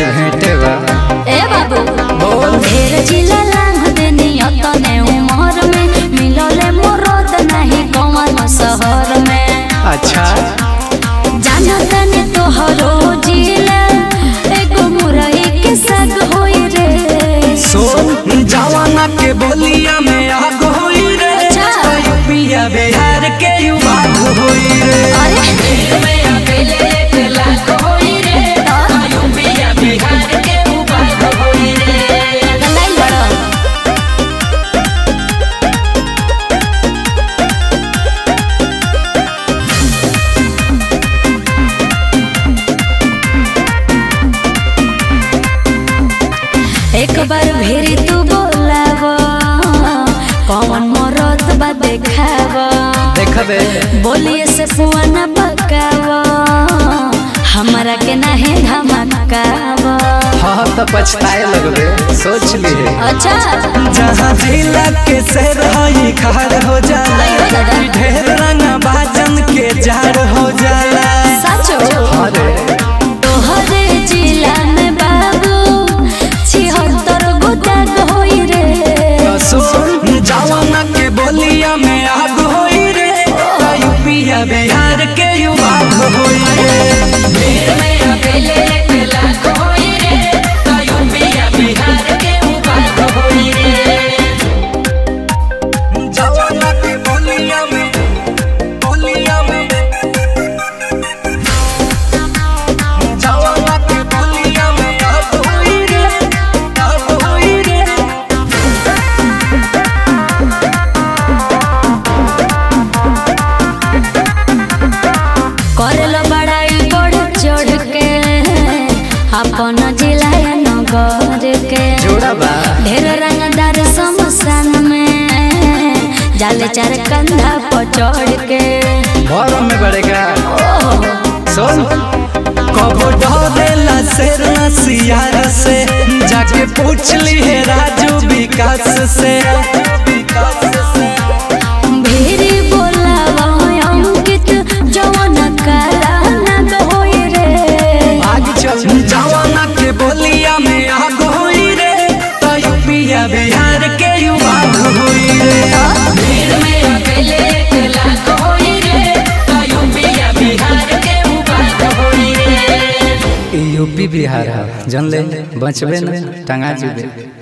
आज भेंटे बा ए बाबू बोल ढेर जिला लांघ देनी अतने उमर में मिलले मोरद नहीं कौन शहर में अच्छा जानत ने तोहरो जिला एगो मुरई के साग होई रे सोन जवाना के बोलिया में आग होई रे अच्छा। यूपिया बिहार के युवा होई रे अरे गलाई बड़ा एक बार भेरी तू बोलाव कौन मरद बा देखाव देखबे बोलिए से पुआना पकाव हमरा के नाही धमकाव हाँ तो पछताए लगबे सोच लिए अच्छा जहाँ जिला के शेर हई खार हो जाला अयो दादा। ढेर रंगा बाजन के जार हो जाला सचो अरे तोहरे जिला में बाबू छिहत्तर गोटा होई रे तो सुन जवाना के बोलिया में आग होई रे यूपिया बिहार के युवा होई रे जवाना के बोलिया में बोलिया में जवाना के बोलिया में आग होई रे आग होई रे करल बड़ाई बढ़ चढ़ के अपन जिला नगर के जोड़ा बा ढेर रंगदार समसान में जाले चार कंधा पर चढ़ के भरम में बढ़ेगा ओह सुन कबो डरेला शेर न सियार से जाके पूछ ली है राजू विकास से भेरी बोलावा अंकित जवन काला नग होई रे आग चल जवाना के बोलिया में आग होई रे तो यूपिया बिहार के युवा होई रे यूपी बिहार है जन ले बचबे न टंगा जुबे